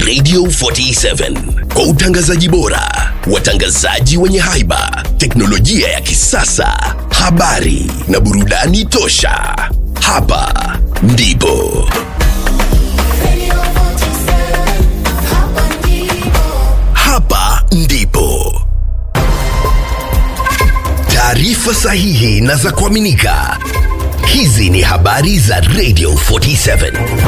Radio 47 kwa utangazaji bora, watangazaji wenye haiba, teknolojia ya kisasa, habari na burudani tosha. Hapa ndipo hapa ndipo taarifa sahihi na za kuaminika. Hizi ni habari za Radio 47.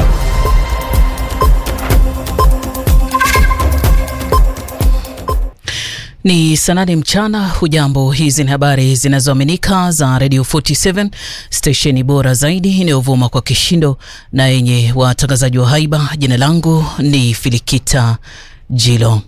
Ni saa nane mchana. Hujambo, hizi ni habari zinazoaminika za Radio 47 stesheni bora zaidi inayovuma kwa kishindo na yenye watangazaji wa haiba. Jina langu ni Filikita Jilo.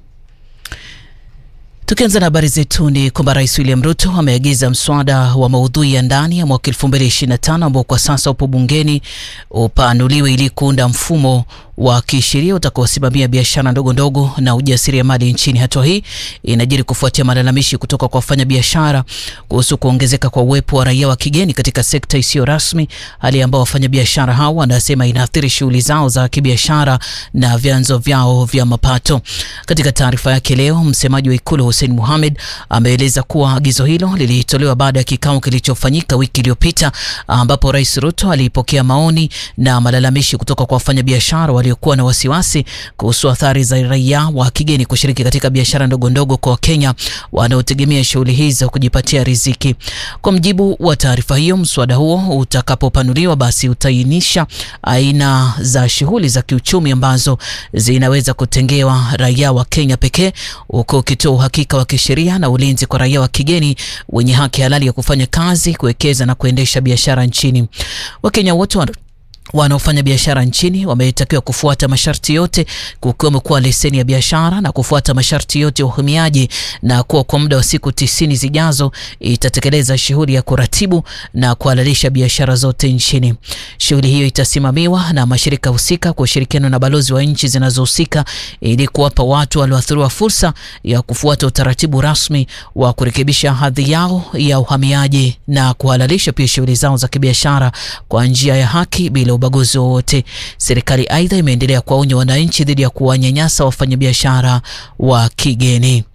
Tukianza na habari zetu ni kwamba Rais William Ruto ameagiza mswada wa maudhui ya ndani ya mwaka 2025 ambao kwa sasa upo bungeni upanuliwe ili kuunda mfumo wa kisheria utakaosimamia biashara ndogo ndogo na ujasiriamali nchini. Hatua hii inajiri kufuatia malalamishi kutoka kwa wafanyabiashara kuhusu kuongezeka kwa uwepo wa raia wa kigeni katika sekta isiyo rasmi, hali ambao wafanyabiashara hao wanasema inaathiri shughuli zao za kibiashara na vyanzo vyao vya mapato. Katika taarifa yake leo, msemaji wa Ikulu Hussein Mohamed ameeleza kuwa agizo hilo lilitolewa baada ya kikao kilichofanyika wiki iliyopita ambapo Rais Ruto alipokea maoni na malalamishi kutoka kwa wafanyabiashara waliokuwa na wasiwasi kuhusu athari za raia wa kigeni kushiriki katika biashara ndogo ndogo kwa Wakenya wanaotegemea shughuli hizo kujipatia riziki. Kwa mjibu wa taarifa hiyo, mswada huo utakapopanuliwa, basi utaainisha aina za shughuli za kiuchumi ambazo zinaweza kutengewa raia wa Kenya pekee, huku ukitoa uhakika wa kisheria na ulinzi kwa raia wa kigeni wenye haki halali ya kufanya kazi, kuwekeza na kuendesha biashara nchini. Wakenya wote wanaofanya biashara nchini wametakiwa kufuata masharti yote kukiwemo kuwa leseni ya biashara na kufuata masharti yote ya uhamiaji, na kuwa kwa muda wa siku tisini zijazo itatekeleza shughuli ya kuratibu na kuhalalisha biashara zote nchini. Shughuli hiyo itasimamiwa na mashirika husika kwa ushirikiano na balozi wa nchi zinazohusika ili kuwapa watu walioathiriwa fursa ya kufuata utaratibu rasmi wa kurekebisha hadhi yao ya uhamiaji na kuhalalisha pia shughuli zao za kibiashara kwa njia ya haki bila ubaguzi wowote. Serikali aidha imeendelea kuwaonya wananchi dhidi ya kuwanyanyasa wafanyabiashara wa kigeni.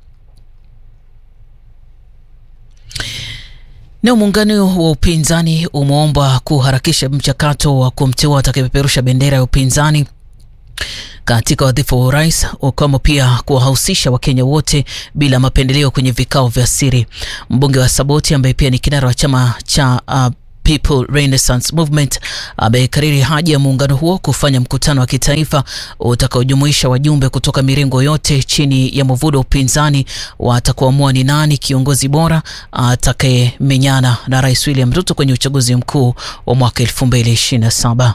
Na muungano wa upinzani umeomba kuharakisha mchakato wa kumteua atakayepeperusha bendera ya upinzani katika wadhifa wa urais ukiwemo pia kuwahusisha Wakenya wote bila mapendeleo kwenye vikao vya siri. Mbunge wa Saboti ambaye pia ni kinara wa chama cha uh, People Renaissance Movement amekariri haja ya muungano huo kufanya mkutano wa kitaifa utakaojumuisha wajumbe kutoka mirengo yote chini ya mwavuli wa upinzani watakuamua ni nani kiongozi bora atakayemenyana na Rais William Ruto kwenye uchaguzi mkuu wa mwaka 2027.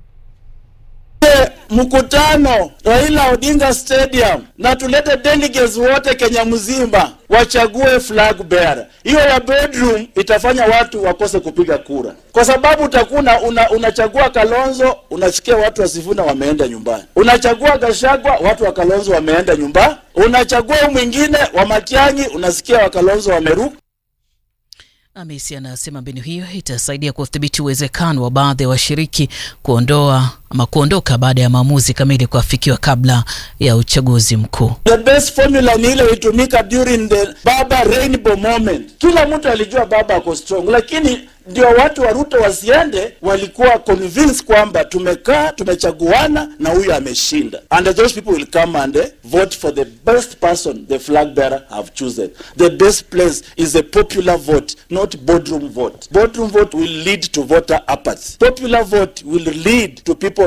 Mkutano Raila Odinga Stadium na tulete delegates wote Kenya mzima wachague flag bearer. Hiyo ya bedroom itafanya watu wakose kupiga kura, kwa sababu utakuwa una, unachagua Kalonzo, unasikia watu wa Sifuna wameenda nyumbani, unachagua Gashagwa, watu wa Kalonzo wameenda nyumbani, unachagua mwingine wa Matiang'i, unasikia wa Kalonzo wameruka. Amesi anasema mbinu hiyo itasaidia kudhibiti uwezekano wa baadhi ya wa washiriki kuondoa ama kuondoka baada ya maamuzi kamili kuafikiwa kabla ya uchaguzi mkuu. The best formula ni ile ilitumika during the Baba Rainbow moment. Kila mtu alijua Baba ako strong, lakini ndio watu wa Ruto wasiende, walikuwa convinced kwamba tumekaa tumechaguana na huyu ameshinda, and those people will come and uh, vote for the best person the flag bearer have chosen. The best place is a popular vote, not boardroom vote. Boardroom vote will lead to voter apathy. Popular vote will lead to people